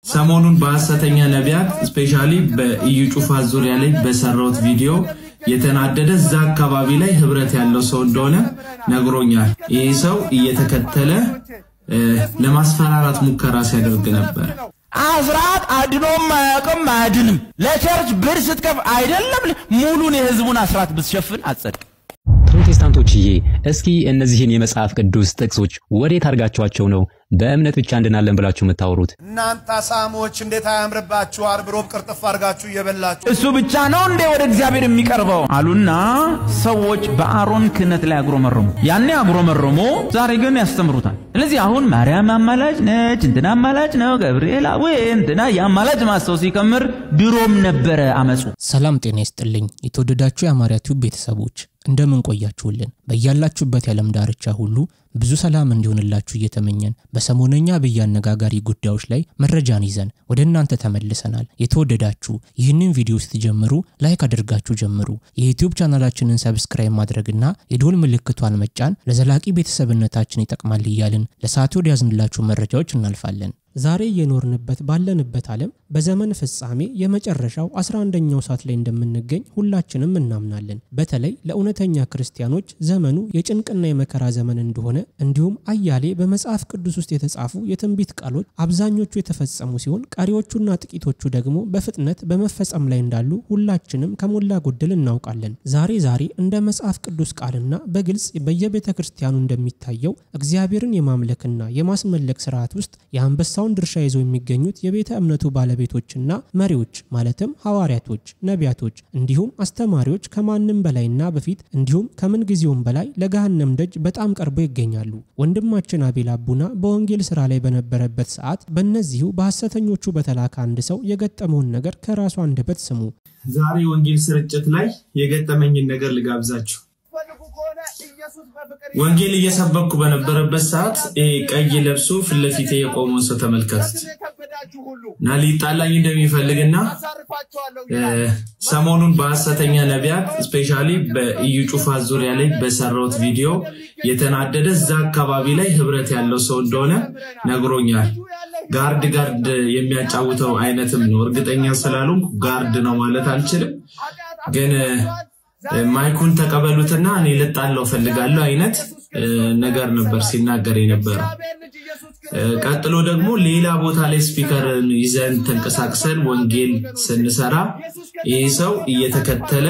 ሰሞኑን በሐሰተኛ ነቢያት ስፔሻሊ በኢዩ ጩፋ ዙሪያ ላይ በሰራሁት ቪዲዮ የተናደደ እዛ አካባቢ ላይ ህብረት ያለው ሰው እንደሆነ ነግሮኛል። ይህ ሰው እየተከተለ ለማስፈራራት ሙከራ ሲያደርግ ነበር። አስራት አድኖም አያውቅም አያድንም። ለቸርች ብር ስትከፍ አይደለም ሙሉን የህዝቡን አስራት ብትሸፍን አጸድቅ። ፕሮቴስታንቶችዬ እስኪ እነዚህን የመጽሐፍ ቅዱስ ጥቅሶች ወዴት አድርጋችኋቸው ነው በእምነት ብቻ እንድናለን ብላችሁ የምታወሩት? እናንተ አሳሞች እንዴት አያምርባችሁ? አርብ ሮብ ቅርጥፍ አድርጋችሁ እየበላችሁ እሱ ብቻ ነው እንዴ ወደ እግዚአብሔር የሚቀርበው አሉና ሰዎች በአሮን ክህነት ላይ አጉረመረሙ። ያኔ አጉረመረሙ፣ ዛሬ ግን ያስተምሩታል። ስለዚህ አሁን ማርያም አማላጅ ነች፣ እንትና አማላጅ ነው፣ ገብርኤል ወይ እንትና የአማላጅ ማሰው ሲከምር ድሮም ነበረ አመፁ። ሰላም ጤና ይስጥልኝ የተወደዳችሁ የአማርያ ቲዩብ ቤተሰቦች እንደምን ቆያችሁልን? በያላችሁበት የዓለም ዳርቻ ሁሉ ብዙ ሰላም እንዲሆንላችሁ እየተመኘን በሰሞነኛ አብይ አነጋጋሪ ጉዳዮች ላይ መረጃን ይዘን ወደ እናንተ ተመልሰናል። የተወደዳችሁ ይህንን ቪዲዮ ስትጀምሩ ላይክ አድርጋችሁ ጀምሩ። የዩቲዩብ ቻናላችንን ሰብስክራይብ ማድረግና የዶል ምልክቷን መጫን ለዘላቂ ቤተሰብነታችን ይጠቅማል እያልን ለሰዓቱ ወደ ያዝንላችሁ መረጃዎች እናልፋለን። ዛሬ እየኖርንበት ባለንበት ዓለም በዘመን ፍጻሜ የመጨረሻው 11ኛው ሰዓት ላይ እንደምንገኝ ሁላችንም እናምናለን። በተለይ ለእውነተኛ ክርስቲያኖች ዘመኑ የጭንቅና የመከራ ዘመን እንደሆነ እንዲሁም አያሌ በመጽሐፍ ቅዱስ ውስጥ የተጻፉ የትንቢት ቃሎች አብዛኞቹ የተፈጸሙ ሲሆን ቀሪዎቹና ጥቂቶቹ ደግሞ በፍጥነት በመፈጸም ላይ እንዳሉ ሁላችንም ከሞላ ጎደል እናውቃለን። ዛሬ ዛሬ እንደ መጽሐፍ ቅዱስ ቃልና በግልጽ በየቤተ ክርስቲያኑ እንደሚታየው እግዚአብሔርን የማምለክና የማስመለክ ስርዓት ውስጥ የአንበሳውን ድርሻ ይዘው የሚገኙት የቤተ እምነቱ ባለቤቶችና መሪዎች ማለትም ሐዋርያቶች፣ ነቢያቶች እንዲሁም አስተማሪዎች ከማንም በላይና በፊት እንዲሁም ከምን ጊዜውም በላይ ለገሃነም ደጅ በጣም ቀርበው ይገኛሉ። ወንድማችን አቤል አቡና በወንጌል ስራ ላይ በነበረበት ሰዓት በእነዚሁ በሐሰተኞቹ በተላከ አንድ ሰው የገጠመውን ነገር ከራሱ አንደበት ስሙ። ዛሬ ወንጌል ስርጭት ላይ የገጠመኝን ነገር ልጋብዛችሁ። ወንጌል እየሰበኩ በነበረበት ሰዓት ይሄ ቀይ ለብሶ ፊት ለፊቴ የቆመውን ሰው ተመልከቱት እና ሊጣላኝ እንደሚፈልግና ሰሞኑን በሐሰተኛ ነቢያት ስፔሻሊ በኢዩ ጩፋ ዙሪያ ላይ በሰራሁት ቪዲዮ የተናደደ እዛ አካባቢ ላይ ህብረት ያለው ሰው እንደሆነ ነግሮኛል። ጋርድ ጋርድ የሚያጫውተው አይነትም ነው። እርግጠኛ ስላልሆንኩ ጋርድ ነው ማለት አልችልም ግን ማይኩን ተቀበሉትና እኔ ልጣለው ፈልጋለሁ አይነት ነገር ነበር ሲናገር የነበረው። ቀጥሎ ደግሞ ሌላ ቦታ ላይ ስፒከር ይዘን ተንቀሳቅሰን ወንጌል ስንሰራ ይህ ሰው እየተከተለ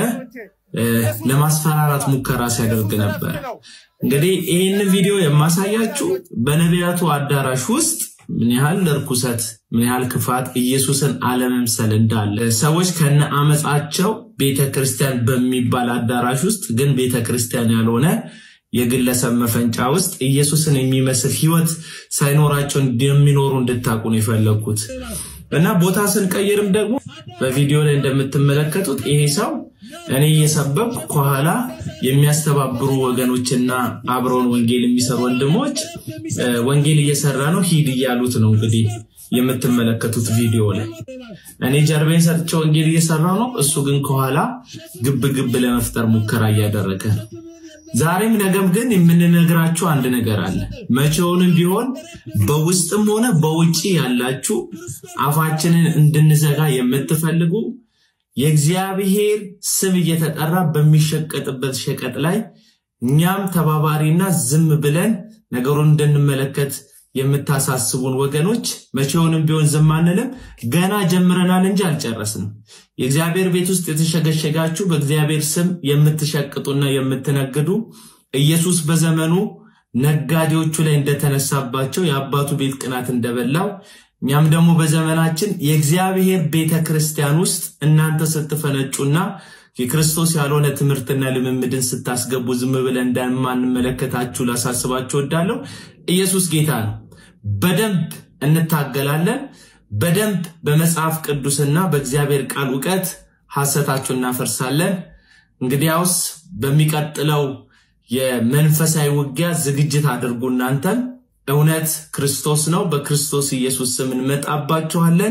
ለማስፈራራት ሙከራ ሲያደርግ ነበር። እንግዲህ ይህን ቪዲዮ የማሳያችሁ በነቢያቱ አዳራሽ ውስጥ ምን ያህል እርኩሰት፣ ምን ያህል ክፋት፣ ኢየሱስን አለመምሰል እንዳለ ሰዎች ከነ አመፃቸው ቤተ ክርስቲያን በሚባል አዳራሽ ውስጥ ግን ቤተ ክርስቲያን ያልሆነ የግለሰብ መፈንጫ ውስጥ ኢየሱስን የሚመስል ህይወት ሳይኖራቸው እንደሚኖሩ እንድታቁ ነው የፈለግኩት እና ቦታ ስንቀይርም ደግሞ በቪዲዮ ላይ እንደምትመለከቱት ይሄ ሰው እኔ እየሰበኩ ከኋላ የሚያስተባብሩ ወገኖችና አብረውን ወንጌል የሚሰሩ ወንድሞች ወንጌል እየሰራ ነው ሂድ እያሉት ነው እንግዲህ የምትመለከቱት ቪዲዮ ላይ እኔ ጀርቤን ሰጥቼ ወንጌል እየሰራው ነው። እሱ ግን ከኋላ ግብ ግብ ለመፍጠር ሙከራ እያደረገ ነው። ዛሬም ነገም ግን የምንነግራችሁ አንድ ነገር አለ። መቼውንም ቢሆን በውስጥም ሆነ በውጭ ያላችሁ አፋችንን እንድንዘጋ የምትፈልጉ የእግዚአብሔር ስም እየተጠራ በሚሸቀጥበት ሸቀጥ ላይ እኛም ተባባሪና ዝም ብለን ነገሩን እንድንመለከት የምታሳስቡን ወገኖች መቼውንም ቢሆን ዝም አንልም። ገና ጀምረናል እንጂ አልጨረስንም። የእግዚአብሔር ቤት ውስጥ የተሸገሸጋችሁ በእግዚአብሔር ስም የምትሸቅጡና የምትነግዱ ኢየሱስ በዘመኑ ነጋዴዎቹ ላይ እንደተነሳባቸው የአባቱ ቤት ቅናት እንደበላው እኛም ደግሞ በዘመናችን የእግዚአብሔር ቤተ ክርስቲያን ውስጥ እናንተ ስትፈነጩና የክርስቶስ ያልሆነ ትምህርትና ልምምድን ስታስገቡ ዝም ብለን እንደማንመለከታችሁ ላሳስባችሁ ወዳለሁ። ኢየሱስ ጌታ ነው። በደንብ እንታገላለን። በደንብ በመጽሐፍ ቅዱስና በእግዚአብሔር ቃል እውቀት ሐሰታችሁ እናፈርሳለን። እንግዲያውስ በሚቀጥለው የመንፈሳዊ ውጊያ ዝግጅት አድርጉ። እናንተም እውነት ክርስቶስ ነው። በክርስቶስ ኢየሱስ ስም እንመጣባችኋለን።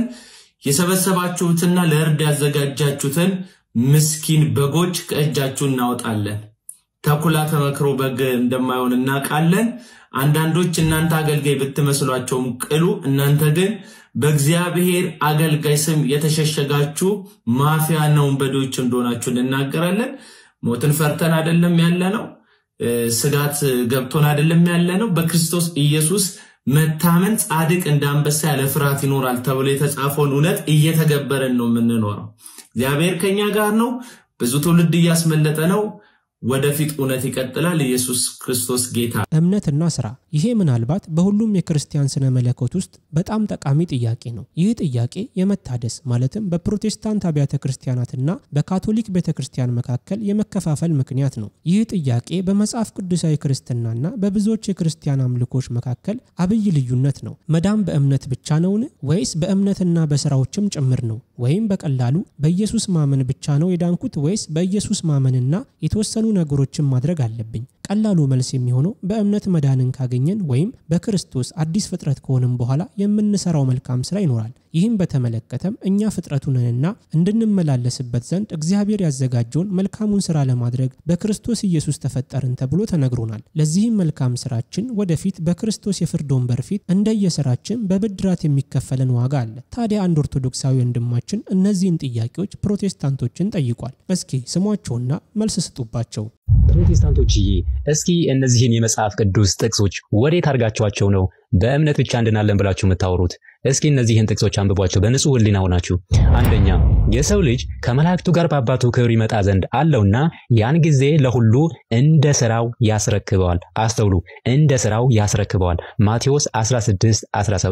የሰበሰባችሁትና ለእርድ ያዘጋጃችሁትን ምስኪን በጎች ከእጃችሁ እናወጣለን። ተኩላ ተመክሮ በግ እንደማይሆን እናውቃለን። አንዳንዶች እናንተ አገልጋይ ብትመስሏቸውም ቅሉ፣ እናንተ ግን በእግዚአብሔር አገልጋይ ስም የተሸሸጋችሁ ማፊያና ወንበዴዎች እንደሆናችሁ እንናገራለን። ሞትን ፈርተን አይደለም ያለ ነው። ስጋት ገብቶን አይደለም ያለ ነው። በክርስቶስ ኢየሱስ መታመን ጻድቅ እንደ አንበሳ ያለ ፍርሃት ይኖራል ተብሎ የተጻፈውን እውነት እየተገበረን ነው የምንኖረው። እግዚአብሔር ከኛ ጋር ነው። ብዙ ትውልድ እያስመለጠ ነው። ወደፊት እውነት ይቀጥላል። ኢየሱስ ክርስቶስ ጌታ። እምነትና ስራ። ይሄ ምናልባት በሁሉም የክርስቲያን ስነ መለኮት ውስጥ በጣም ጠቃሚ ጥያቄ ነው። ይህ ጥያቄ የመታደስ ማለትም በፕሮቴስታንት አብያተ ክርስቲያናትና በካቶሊክ ቤተ ክርስቲያን መካከል የመከፋፈል ምክንያት ነው። ይህ ጥያቄ በመጽሐፍ ቅዱሳዊ ክርስትናና በብዙዎች የክርስቲያን አምልኮች መካከል አብይ ልዩነት ነው። መዳን በእምነት ብቻ ነውን? ወይስ በእምነትና በስራዎችም ጭምር ነው? ወይም በቀላሉ በኢየሱስ ማመን ብቻ ነው የዳንኩት? ወይስ በኢየሱስ ማመንና የተወሰኑ ነገሮችን ማድረግ አለብኝ? ቀላሉ መልስ የሚሆነው በእምነት መዳንን ካገኘን ወይም በክርስቶስ አዲስ ፍጥረት ከሆንም በኋላ የምንሰራው መልካም ስራ ይኖራል። ይህም በተመለከተም እኛ ፍጥረቱ ነንና እንድንመላለስበት ዘንድ እግዚአብሔር ያዘጋጀውን መልካሙን ስራ ለማድረግ በክርስቶስ ኢየሱስ ተፈጠርን ተብሎ ተነግሮናል። ለዚህም መልካም ስራችን ወደፊት በክርስቶስ የፍርድ ወንበር ፊት እንደየስራችን በብድራት የሚከፈለን ዋጋ አለ። ታዲያ አንድ ኦርቶዶክሳዊ ወንድማችን እነዚህን ጥያቄዎች ፕሮቴስታንቶችን ጠይቋል። እስኪ ስሟቸውና መልስ ስጡባቸው። ፕሮቴስታንቶችዬ እስኪ እነዚህን የመጽሐፍ ቅዱስ ጥቅሶች ወዴት አድርጋችኋቸው ነው በእምነት ብቻ እንድናለን ብላችሁ የምታወሩት? እስኪ እነዚህን ጥቅሶች አንብቧቸው በንጹህ ሕሊና ሆናችሁ። አንደኛ የሰው ልጅ ከመላእክቱ ጋር በአባቱ ክብር ይመጣ ዘንድ አለውና ያን ጊዜ ለሁሉ እንደ ስራው ያስረክበዋል። አስተውሉ፣ እንደ ስራው ያስረክበዋል። ማቴዎስ 16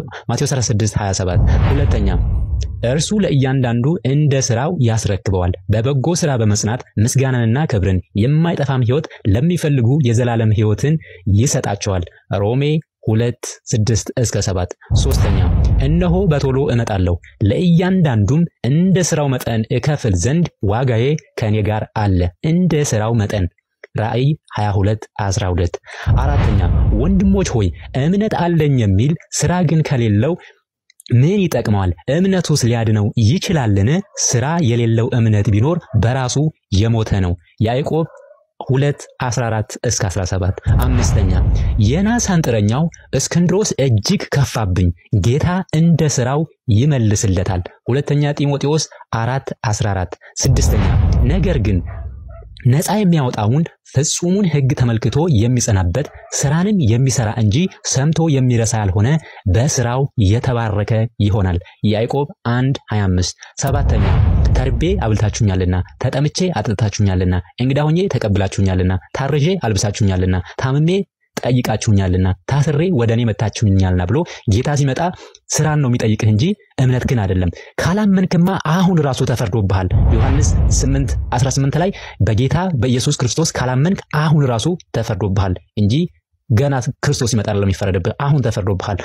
27። ሁለተኛ እርሱ ለእያንዳንዱ እንደ ስራው ያስረክበዋል። በበጎ ስራ በመጽናት ምስጋናንና ክብርን የማይጠፋም ሕይወት ለሚፈልጉ የዘላለም ሕይወትን ይሰጣቸዋል። ሮሜ ሁለት ስድስት እስከ ሰባት ሶስተኛ እነሆ በቶሎ እመጣለሁ ለእያንዳንዱም እንደ ስራው መጠን እከፍል ዘንድ ዋጋዬ ከእኔ ጋር አለ እንደ ስራው መጠን ራእይ 22 12 አራተኛ ወንድሞች ሆይ እምነት አለኝ የሚል ስራ ግን ከሌለው ምን ይጠቅመዋል? እምነቱስ ሊያድነው ይችላልን? ስራ የሌለው እምነት ቢኖር በራሱ የሞተ ነው። ያዕቆብ 2 14 እስከ 17 አምስተኛ የናስ አንጥረኛው እስክንድሮስ እጅግ ከፋብኝ፣ ጌታ እንደ ስራው ይመልስለታል። ሁለተኛ ጢሞቴዎስ 4 14 ስድስተኛ ነገር ግን ነፃ የሚያወጣውን ፍጹሙን ሕግ ተመልክቶ የሚጸናበት ስራንም የሚሰራ እንጂ ሰምቶ የሚረሳ ያልሆነ በስራው የተባረከ ይሆናል። ያዕቆብ 1 25 ሰባተኛ ተርቤ አብልታችሁኛልና፣ ተጠምቼ አጥጥታችሁኛልና፣ እንግዳ ሆኜ ተቀብላችሁኛልና፣ ታርዤ አልብሳችሁኛልና፣ ታምሜ ጠይቃችሁኛልና ታስሬ ወደ እኔ መታችሁኛልና ብሎ ጌታ ሲመጣ ስራን ነው የሚጠይቅህ እንጂ እምነት ግን አይደለም። ካላመንክማ አሁን ራሱ ተፈርዶብሃል። ዮሐንስ 8 18 ላይ በጌታ በኢየሱስ ክርስቶስ ካላመንክ አሁን ራሱ ተፈርዶብሃል እንጂ ገና ክርስቶስ ይመጣል ለሚፈረድብህ አሁን ተፈርዶብሃል።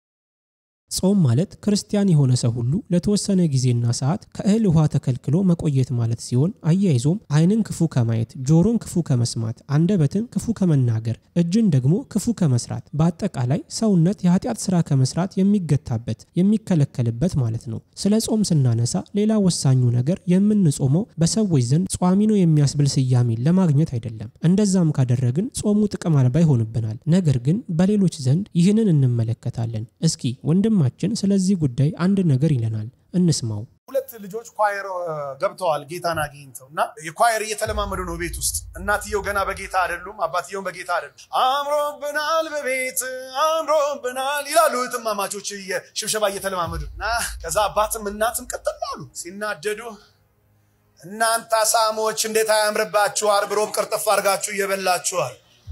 ጾም ማለት ክርስቲያን የሆነ ሰው ሁሉ ለተወሰነ ጊዜና ሰዓት ከእህል ውሃ ተከልክሎ መቆየት ማለት ሲሆን አያይዞም ዓይንን ክፉ ከማየት፣ ጆሮን ክፉ ከመስማት፣ አንደበትን ክፉ ከመናገር፣ እጅን ደግሞ ክፉ ከመስራት፣ በአጠቃላይ ሰውነት የኃጢአት ስራ ከመስራት የሚገታበት የሚከለከልበት ማለት ነው። ስለ ጾም ስናነሳ ሌላ ወሳኙ ነገር የምንጾመው በሰዎች ዘንድ ጿሚ ነው የሚያስብል ስያሜን ለማግኘት አይደለም። እንደዛም ካደረግን ጾሙ ጥቅም አልባ ይሆንብናል። ነገር ግን በሌሎች ዘንድ ይህንን እንመለከታለን። እስኪ ወንድም ማችን ስለዚህ ጉዳይ አንድ ነገር ይለናል፣ እንስማው። ሁለት ልጆች ኳየር ገብተዋል ጌታን አግኝተው እና የኳየር እየተለማመዱ ነው ቤት ውስጥ። እናትየው ገና በጌታ አይደሉም፣ አባትየውን በጌታ አይደሉም። አምሮብናል በቤት አምሮብናል ይላሉ እህትማማቾች ሽብሸባ እየተለማመዱ እና ከዛ አባትም እናትም ቀጥል አሉ ሲናደዱ እናንተ አሳሞች እንዴት አያምርባችሁ! ዓርብ ሮብ ቅርጥፍ አድርጋችሁ እየበላችኋል።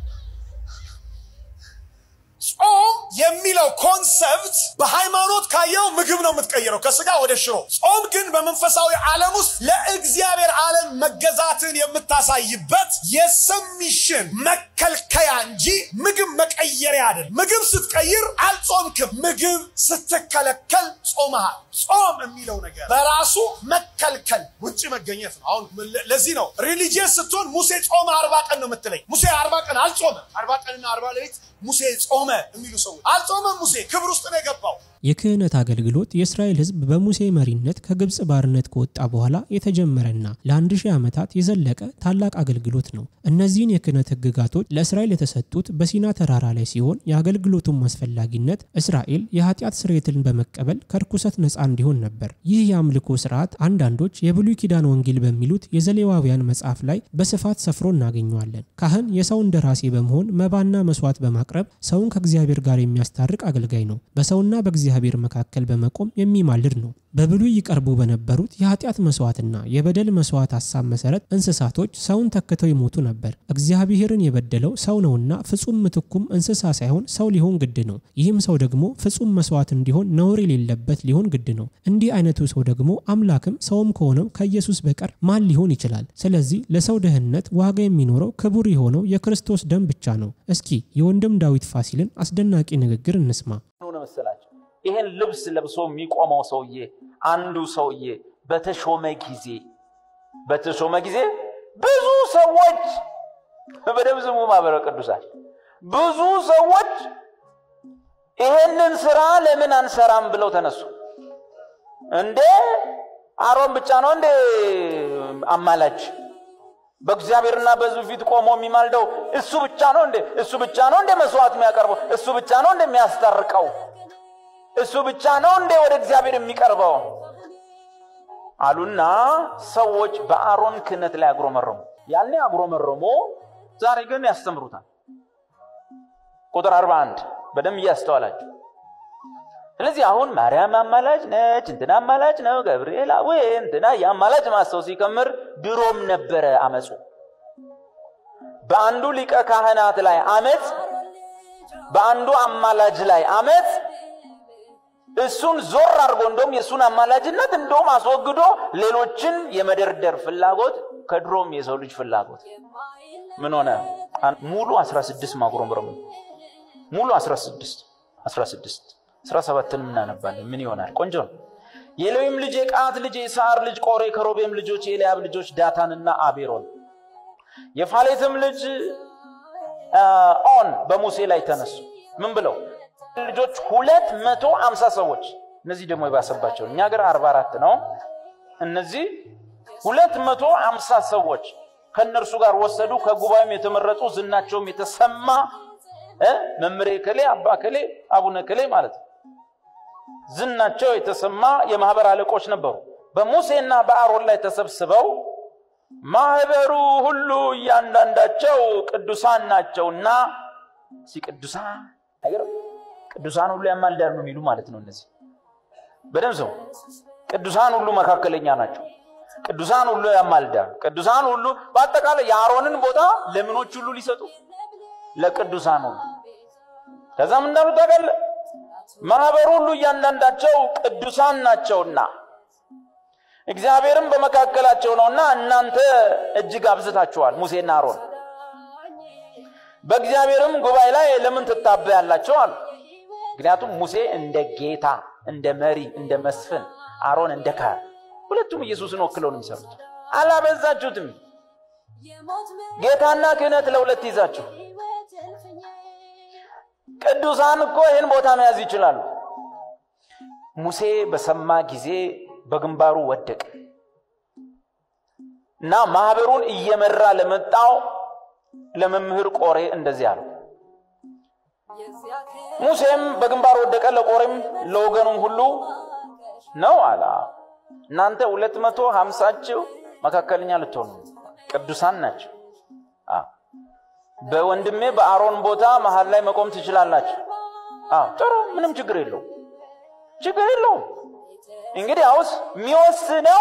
ጾም የሚለው ኮንሰፕት በሃይማኖት ካየው ምግብ ነው የምትቀይረው ከስጋ ወደ ሽሮ። ጾም ግን በመንፈሳዊ ዓለም ውስጥ ለእግዚአብሔር ዓለም መገዛትን የምታሳይበት የሰሚሽን መከልከያ እንጂ ምግብ መቀየሪያ አይደል። ምግብ ስትቀይር አልጾምክም። ምግብ ስትከለከል ጾመሃል። ጾም የሚለው ነገር በራሱ መከልከል ውጭ መገኘት ነው። አሁን ለዚህ ነው ሪሊጂየስ ስትሆን ሙሴ ጾመ አርባ ቀን ነው የምትለኝ። ሙሴ አርባ ቀን አልጾመም። አርባ ቀንና አርባ ሌሊት ሙሴ ጾመ የሚሉ ሰዎች አልጾመም። ሙሴ ክብር ውስጥ ነው የገባው። የክህነት አገልግሎት የእስራኤል ሕዝብ በሙሴ መሪነት ከግብፅ ባርነት ከወጣ በኋላ የተጀመረና ለአንድ ሺህ ዓመታት የዘለቀ ታላቅ አገልግሎት ነው። እነዚህን የክህነት ሕግጋቶች ለእስራኤል የተሰጡት በሲና ተራራ ላይ ሲሆን የአገልግሎቱን አስፈላጊነት እስራኤል የኃጢአት ስርየትን በመቀበል ከርኩሰት ነፃ እንዲሆን ነበር። ይህ የአምልኮ ስርዓት አንዳንዶች የብሉይ ኪዳን ወንጌል በሚሉት የዘሌዋውያን መጽሐፍ ላይ በስፋት ሰፍሮ እናገኘዋለን። ካህን የሰው እንደራሴ በመሆን መባና መስዋዕት በማቅረብ ሰውን ከእግዚአብሔር ጋር የሚያስታርቅ አገልጋይ ነው። በሰውና በእግዚአብሔር መካከል በመቆም የሚማልድ ነው። በብሉይ ይቀርቡ በነበሩት የኃጢአት መስዋዕትና የበደል መስዋዕት ሀሳብ መሰረት እንስሳቶች ሰውን ተክተው ይሞቱ ነበር። እግዚአብሔርን የበደለው ሰው ነውና ፍጹም ምትኩም እንስሳ ሳይሆን ሰው ሊሆን ግድ ነው። ይህም ሰው ደግሞ ፍጹም መስዋዕት እንዲሆን ነውር የሌለበት ሊሆን ግድ ነው። እንዲህ አይነቱ ሰው ደግሞ አምላክም ሰውም ከሆነው ከኢየሱስ በቀር ማን ሊሆን ይችላል? ስለዚህ ለሰው ደህንነት ዋጋ የሚኖረው ክቡር የሆነው የክርስቶስ ደም ብቻ ነው። እስኪ የወንድም ዳዊት ፋሲልን አስደናቂ ንግግር እንስማ። ሆነ መሰላቸው ይሄን ልብስ ለብሶ የሚቆመው ሰውዬ አንዱ ሰውዬ በተሾመ ጊዜ በተሾመ ጊዜ ብዙ ሰዎች በደም ስሙ ማህበረ ቅዱሳን ብዙ ሰዎች ይሄንን ስራ ለምን አንሰራም ብለው ተነሱ። እንዴ አሮን ብቻ ነው እንዴ አማላጅ? በእግዚአብሔርና በሕዝቡ ፊት ቆሞ የሚማልደው እሱ ብቻ ነው እንዴ? እሱ ብቻ ነው እንዴ መስዋዕት የሚያቀርበው? እሱ ብቻ ነው እንዴ የሚያስታርቀው? እሱ ብቻ ነው እንዴ ወደ እግዚአብሔር የሚቀርበው አሉና ሰዎች በአሮን ክህነት ላይ አጉረመረሙ። ያኔ አጉረመረሙ፣ ዛሬ ግን ያስተምሩታል። ቁጥር 41 በደንብ እያስተዋላችሁ። ስለዚህ አሁን ማርያም አማላጅ ነች፣ እንትና አማላጅ ነው፣ ገብርኤል ወይ እንትና የአማላጅ ማሰው ሲከምር ድሮም ነበረ አመፁ። በአንዱ ሊቀ ካህናት ላይ አመፅ፣ በአንዱ አማላጅ ላይ አመፅ እሱን ዞር አድርጎ እንደውም የእሱን አማላጅነት እንደውም አስወግዶ ሌሎችን የመደርደር ፍላጎት ከድሮም የሰው ልጅ ፍላጎት ምን ሆነ? ሙሉ 16 ማጉረምረሙ ሙሉ 16 16 17ንም እናነባለን። ምን ይሆናል? ቆንጆ ነው። የሌዊም ልጅ የቀዓት ልጅ የሰዓር ልጅ ቆሬ፣ ከሮቤም ልጆች የኤልያብ ልጆች ዳታንና አቤሮን፣ የፋሌትም ልጅ ኦን በሙሴ ላይ ተነሱ። ምን ብለው ልጆች ሁለት መቶ አምሳ ሰዎች እነዚህ ደግሞ የባሰባቸው እኛ ሀገር አርባ አራት ነው። እነዚህ ሁለት መቶ አምሳ ሰዎች ከእነርሱ ጋር ወሰዱ። ከጉባኤም የተመረጡ ዝናቸውም የተሰማ መምሬ ከሌ አባ ከሌ አቡነ ከሌ ማለት ነው። ዝናቸው የተሰማ የማህበር አለቆች ነበሩ። በሙሴና በአሮን ላይ ተሰብስበው ማህበሩ ሁሉ እያንዳንዳቸው ቅዱሳን ናቸውና ሲ ቅዱሳን አይገርም ቅዱሳን ሁሉ ያማልዳሉ ነው የሚሉ ማለት ነው። እነዚህ በደምብ ሰው ቅዱሳን ሁሉ መካከለኛ ናቸው። ቅዱሳን ሁሉ ያማልዳሉ። ቅዱሳን ሁሉ በአጠቃላይ የአሮንን ቦታ ለምኖች ሁሉ ሊሰጡ ለቅዱሳን ሁሉ ከዛም እንዳሉ ታውቃለህ፣ ማህበሩ ሁሉ እያንዳንዳቸው ቅዱሳን ናቸውና እግዚአብሔርም በመካከላቸው ነውና እናንተ እጅግ አብዝታችኋል። ሙሴና አሮን በእግዚአብሔርም ጉባኤ ላይ ለምን ትታበያላቸው አሉ። ምክንያቱም ሙሴ እንደ ጌታ እንደ መሪ እንደ መስፍን፣ አሮን እንደ ካህን፣ ሁለቱም ኢየሱስን ወክለው ነው የሚሰሩት። አላበዛችሁትም? ጌታና ክህነት ለሁለት ይዛችሁ። ቅዱሳን እኮ ይህን ቦታ መያዝ ይችላሉ። ሙሴ በሰማ ጊዜ በግንባሩ ወደቀ እና ማህበሩን እየመራ ለመጣው ለመምህር ቆሬ እንደዚህ አለው። ሙሴም በግንባር ወደቀ፣ ለቆሬም ለወገኑም ሁሉ ነው አለ። እናንተ ሁለት መቶ ሀምሳችሁ መካከለኛ ልትሆኑ ቅዱሳን ናቸው። በወንድሜ በአሮን ቦታ መሀል ላይ መቆም ትችላላችሁ። ጥሩ፣ ምንም ችግር የለው ችግር የለውም። እንግዲህ አውስ የሚወስነው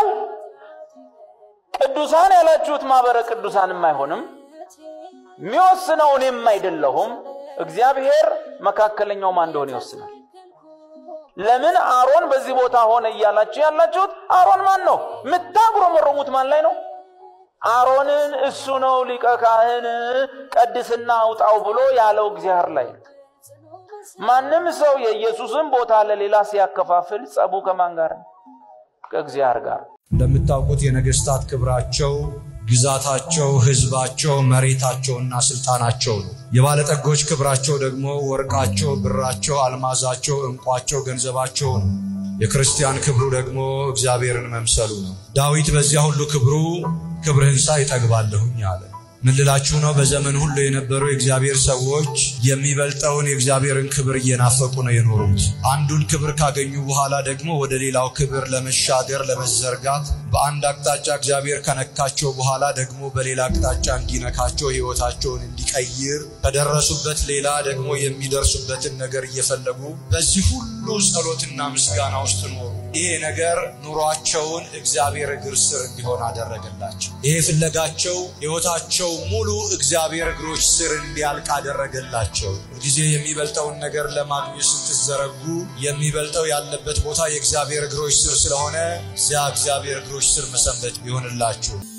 ቅዱሳን ያላችሁት ማህበረ ቅዱሳንም አይሆንም። የሚወስነው እኔም አይደለሁም። እግዚአብሔር መካከለኛው ማን እንደሆነ ይወስናል። ለምን አሮን በዚህ ቦታ ሆነ እያላችሁ ያላችሁት አሮን ማን ነው? የምታጉረመረሙት ማን ላይ ነው? አሮንን እሱ ነው ሊቀ ካህን ቀድስና አውጣው ብሎ ያለው እግዚአብሔር ላይ ነው። ማንም ሰው የኢየሱስን ቦታ ለሌላ ሲያከፋፍል ጸቡ ከማን ጋር ነው? ከእግዚአብሔር ጋር። እንደምታውቁት የነገስታት ክብራቸው ግዛታቸው፣ ሕዝባቸው፣ መሬታቸውና ስልጣናቸው ነው። የባለጠጎች ክብራቸው ደግሞ ወርቃቸው፣ ብራቸው፣ አልማዛቸው፣ ዕንቋቸው፣ ገንዘባቸው ነው። የክርስቲያን ክብሩ ደግሞ እግዚአብሔርን መምሰሉ ነው። ዳዊት በዚያ ሁሉ ክብሩ ክብርህን ሳይ እጠግባለሁኝ አለ። ምን ልላችሁ ነው? በዘመን ሁሉ የነበሩ የእግዚአብሔር ሰዎች የሚበልጠውን የእግዚአብሔርን ክብር እየናፈቁ ነው የኖሩት። አንዱን ክብር ካገኙ በኋላ ደግሞ ወደ ሌላው ክብር ለመሻገር ለመዘርጋት፣ በአንድ አቅጣጫ እግዚአብሔር ከነካቸው በኋላ ደግሞ በሌላ አቅጣጫ እንዲነካቸው ሕይወታቸውን እንዲቀይር ከደረሱበት ሌላ ደግሞ የሚደርሱበትን ነገር እየፈለጉ በዚህ ሁሉ ጸሎትና ምስጋና ውስጥ ኖሩ። ይሄ ነገር ኑሯቸውን እግዚአብሔር እግር ስር እንዲሆን አደረገላቸው። ይሄ ፍለጋቸው ሕይወታቸው ሙሉ እግዚአብሔር እግሮች ስር እንዲያልቅ አደረገላቸው። ጊዜ የሚበልጠውን ነገር ለማግኘት ስትዘረጉ የሚበልጠው ያለበት ቦታ የእግዚአብሔር እግሮች ስር ስለሆነ እዚያ እግዚአብሔር እግሮች ስር መሰንበት ይሆንላችሁ።